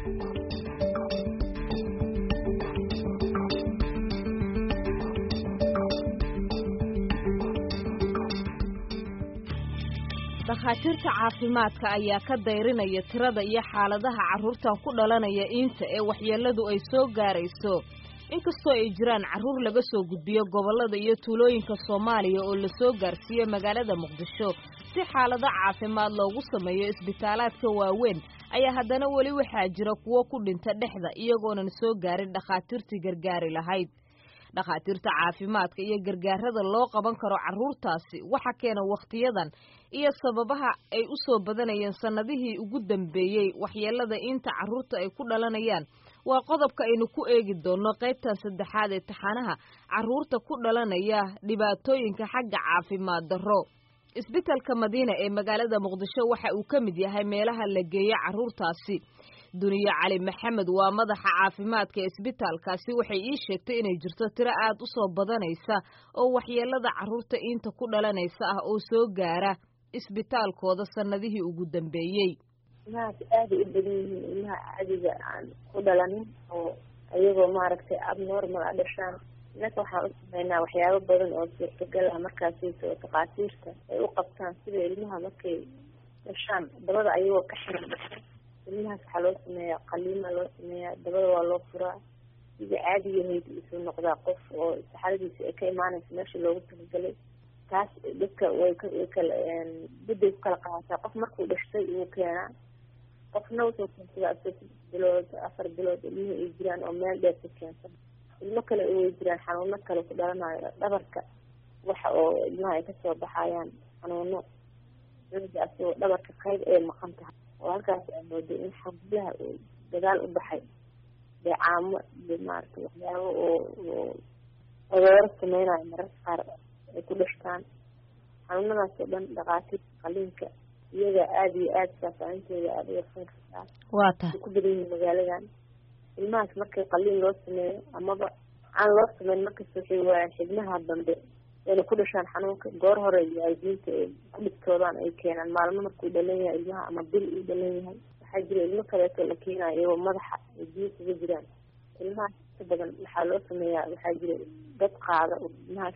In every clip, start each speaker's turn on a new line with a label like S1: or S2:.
S1: dhakhaatiirta caafimaadka ayaa ka dayrinaya tirada iyo xaaladaha carruurtan ku dhalanaya iinta ee waxyeelladu ay soo gaarayso inkastoo ay jiraan carruur laga soo gudbiyo gobollada iyo tuulooyinka soomaaliya oo lasoo gaarsiiyo magaalada muqdisho si xaalado caafimaad loogu sameeyo isbitaalaadka waaweyn ayaa haddana weli waxaa jira kuwo ku dhinta dhexda iyagoonan soo gaarin dhakhaatiirtii gargaari lahayd dhakhaatiirta caafimaadka iyo gargaarada loo qaban karo carruurtaasi waxa keena wakhtiyadan iyo sababaha ay u soo badanayeen sannadihii ugu dambeeyey waxyeellada inta carruurta ay ku dhalanayaan waa qodobka aynu ku eegi doonno qaybtan saddexaad ee taxanaha carruurta ku dhalanaya dhibaatooyinka xagga caafimaad darro isbitalka madiina ee magaalada muqdisho waxa uu ka mid yahay meelaha la geeyo carruurtaasi duniye cali maxamed waa madaxa caafimaadka ee isbitaalkaasi waxay ii sheegtay inay jirto tiro aad u soo badanaysa oo waxyeellada carruurta iinta ku dhalanaysa ah oo soo gaara isbitaalkooda sannadihii ugu dambeeyey
S2: ilmahaas aaday u badan yihiin ilmaha caadiga aan ku dhalanin oo iyagoo maaragtay abnormal a dhashaan innaka waxaan u sameynaa waxyaabo badan oo suurtagal ah markaasayto oo takhaatiirta ay u qabtaan sida ilmaha markay dhashaan dabada ayagoo ka xiran dhasha ilmahaas waxaa loo sameeyaa qaliima loo sameeyaa dabada waa loo furaa sidii caadigahayd isuu noqdaa qof oo saxaradiisa ay ka imaanaysa meesha loogu talagalay taas dadka way way kala budday ku kala qaadataa qof markuu dhashtay wuu keenaa qofna wuxuu keensadaa saddex bilood afar bilood ilmihii ay jiraan oo meel dheer ka keensan ilmo kale way jiraan xanuuno kale ku dhalanayo dhabarka waxa oo ilmaha ay kasoo baxayaan xanuuno asagoo dhabarka qayb ay maqan tahay oo halkaas aa mooday in xablaha uu dagaal u baxay deecaamo iyo maaragtay waxyaabo oo oo odooro sameynayo mararka qaar ay ku dhashtaan xanuunadaas oo dhan dhakhaatiirta qaliinka iyaga aada iyo aada faafahintooda aada u yarsan kartaa
S1: waa tahay
S2: ku badan yihiin magaaladan ilmahaas markii qaliin loo sameeyo amaba aan loo sameyn markasta waxay waayaan xibnaha dambe inay ku dhashaan xanuunka goor hore waalidiinta ay ku dhigtoodaan ay keenaan maalmo markuu dhalan yahay ilmaha ama bil uu dhalan yahay waxaa jira ilmo kaleeto la keenayo iyagoo madaxa ay biyo kaga jiraan ilmahaas inta badan waxaa loo sameeyaa waxaa jira dad qaada oo ilmahaas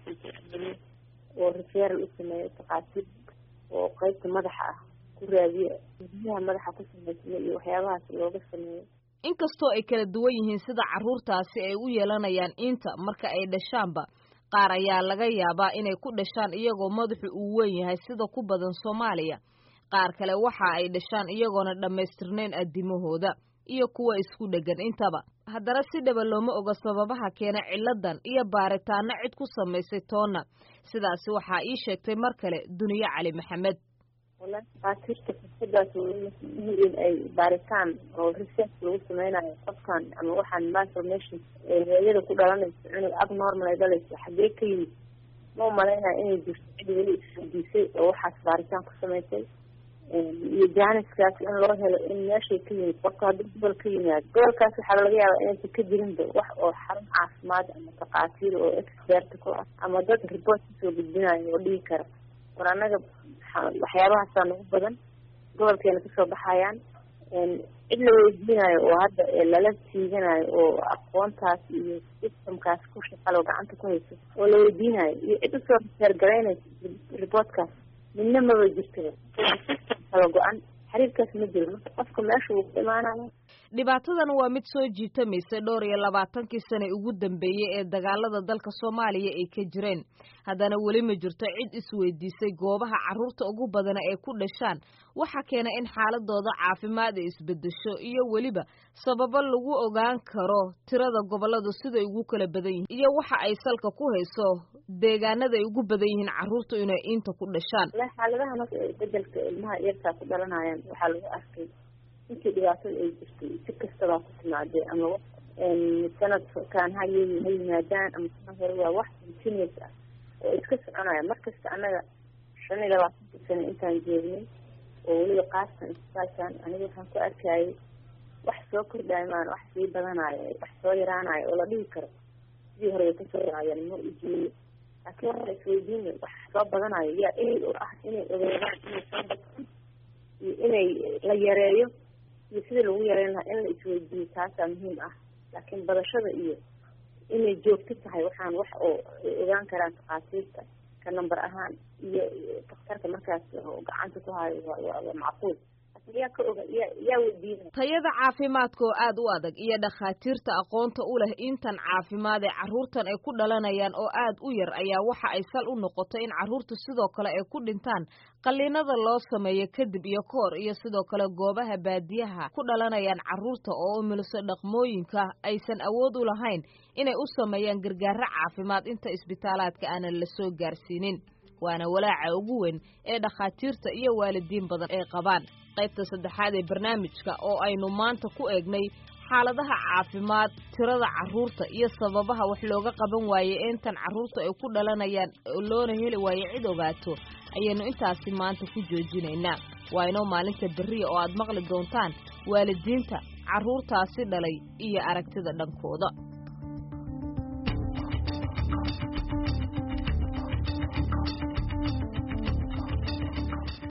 S2: oo referal u sameeyo takhaatiir oo qeybta madaxa ah ku raadiyo biyaha madaxa ku sameysmay iyo waxyaabahaas looga sameeyo
S1: inkastoo ay kala duwan yihiin sida carruurtaasi ay u yeelanayaan inta marka ay dhashaanba qaar ayaa laga yaabaa inay ku dhashaan iyagoo madaxu uu weyn yahay sida ku badan soomaaliya qaar kale waxa ay dhashaan iyagoona dhammaystirnayn addimahooda iyo kuwa isku dheggan intaba haddana si dhaba looma oga sababaha keena ciladan iyo baaritaano cid ku samaysay toonna sidaasi waxaa ii sheegtay mar kale duniye cali maxamed
S2: wala dhakhaatiirta fursadaas in ay baaritaan oo research lagu sameynayo qofkan ama waxaan malformation hooyada ku dhalanayso cunug abnormal ay dhalayso xaggee ka yimid ma umalaynaya inay jirto cid weli isweydiisay oo waxaas baaritaan ku samaysay iyo jaaniskaas in loo helo in meeshay ka yimid qofka haddii gobol ka yimaado gobolkaas waxaa laga yaabaa inaysan ka jirinba wax oo xarun caafimaad ama takhaatiir oo expert ku ah ama dad report kasoo gudbinayo oo dhigi kara war annaga waxyaabahaasa nagu badan gobolkeena kasoo baxayaan cid la weydiinayo oo hadda lala tiiganayo oo aqoontaas iyo systemkaas ku shaqalo gacanta ku hayso oo la weydiinayo iyo cid usoo reseergaraynaysa reportkaas midna maba jirtaba system kala go-an xiriirkaas ma jiro marka qofka meesha wuu ku imaanaya
S1: dhibaatadan waa mid soo jiitamaysay dhowr iyo labaatankii sane ugu dambeeyey ee dagaalada dalka soomaaliya ay ka jireen haddana weli ma jirto cid isweydiisay goobaha carruurta ugu badana ay ku dhashaan waxa keena in xaaladooda caafimaad ay isbedesho iyo weliba sababo lagu ogaan karo tirada gobolladu siday ugu kala badan yihiin iyo waxa ay salka ku hayso deegaanada ay ugu badan yihiin carruurtu inay inta ku dhashaan
S2: xaaladaha marka bedelka ilmaha yartaa ku dhalanayaan waxaa lagu arkay intii dhibaatada ay jirtay si kastabaa ku timaadee ama sanadkaan ha ha yimaadaan ama sanad hore waa wax continuous ah oo iska soconaya markasta annaga shan iyo labaatanka sano intaan joognay oo weliba qaastan isbitaalkan aniga waxaan ku arkayay wax soo kordhayo maan wax sii badanayo wax soo yaraanayo oo la dhihi karo sidii hore way kasoo yaraayeen ma ujeeyo laakiin waxa isweydiina wax soo badanayo yaa ehel u ah inay ogeedaan inay soo bataan iyo inay la yareeyo iyo sidii lagu yareyn lahaa in la isweydiiyo taasaa muhiim ah laakiin badashada iyo inay joogto tahay waxaan wax oo ay ogaan karaan takhaatiirta ka number ahaan iyo daktarka markaas oo gacanta ku hayo waa waa macquul yaa ka oga yaa yaa weydiinaya
S1: tayada caafimaadka oo aad u adag iyo dhakhaatiirta aqoonta u leh intan caafimaad ee carruurtan ay ku dhalanayaan oo aad u yar ayaa waxa ay sal u noqotay in carruurtu sidoo kale ay ku dhintaan qalliinada loo sameeyo kadib iyo ka hor iyo sidoo kale goobaha baadiyaha ku dhalanayaan carruurta oo umiliso dhaqmooyinka aysan awood u lahayn inay u sameeyaan gargaaro caafimaad inta isbitaalaadka aanan la soo gaarsiinin waana walaaca ugu weyn ee dhakhaatiirta iyo waalidiin badan ay qabaan qaybta saddexaad ee barnaamijka oo aynu maanta ku eegnay xaaladaha caafimaad tirada carruurta iyo sababaha wax looga qaban waayey intan carruurta ay ku dhalanayaan loona heli waayo cid ogaato ayaynu intaasi maanta ku joojinaynaa waa inoo maalinta berriya oo aad maqli doontaan waalidiinta carruurtaasi dhalay iyo aragtida dhankooda